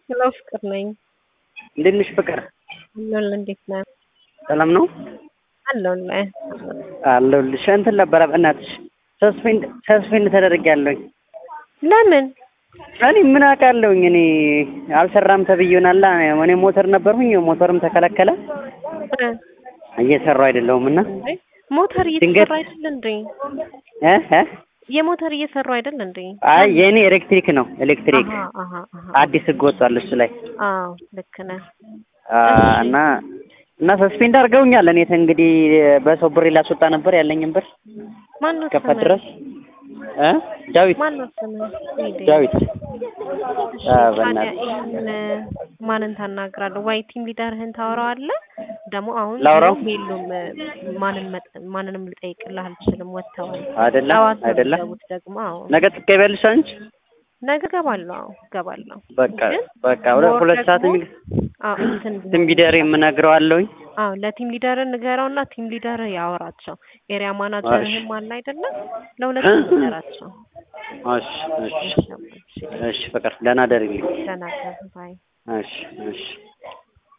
ሄሎ ፍቅር ነኝ። እንዴት ነሽ ፍቅር? አለሁልህ። እንዴት ነህ? ሰላም ነው አለሁልህ። አለሁልሽ። እንትን ነበረ በእናትሽ ሰስፔንድ ሰስፔንድ ተደርጌያለሁኝ። ለምን? እኔ ምን አውቃለሁኝ እኔ አልሰራም ተብዬ ይሆናላ። እኔ ሞተር ነበርሁኝ ሞተርም ተከለከለ እ እየሰራሁ አይደለሁም እና እንዴ ሞተር ድንገት- እየሰራ አይደል እንዴ? እ እ የሞተር እየሰሩ አይደል እንዴ? አይ የእኔ ኤሌክትሪክ ነው ኤሌክትሪክ አሃ አሃ አሃ። አዲስ ህግ ወጥቷል እሱ ላይ አዎ ልክ ነህ። አ፣ እሺ። እና እና ሰስፔንድ አድርገውኛል። እኔ እንግዲህ በሰው ብር ላስወጣ ነበር ያለኝን ብር ማን ነው ከፈት ስምህ? ድረስ እ ዳዊት ማን ነው ስምህ? ሂድ። ዳዊት እሺ፣ አ፣ ታዲያ በእናትህ ይህን ማንን ታናግራለህ? ወይ ቲም ሊደርህን ታወራዋለህ? ደግሞ አሁን ላውራው? የሉም። ማንን መጥ- ማንንም ልጠይቅልህ አልችልም። ወጥተዋል። አይደለ ጠዋት ነው አይደለ የሚገቡት ደግሞ። አዎ ነገ ትገቢያለሽ አንቺ? ነገ እገባለሁ። አዎ እገባለሁ። በቃ ግን በቃ ሁለት ሞር ሁለት ሰዓት ደግሞ- የሚል አዎ እንትን ትም ቢደር የምነግረዋለሁኝ አዎ ለቲም ሊደር ንገረውና ቲም ሊደር ያወራቸው። ኤሪያ ማናጀርህም አለ አይደለም? ለሁለቱም ንገራቸው። እሺ እሺ እሺ፣ እሺ፣ እሺ ፍቅር ደህና ደርልኝ ደህና ደር ባይ እሺ እሺ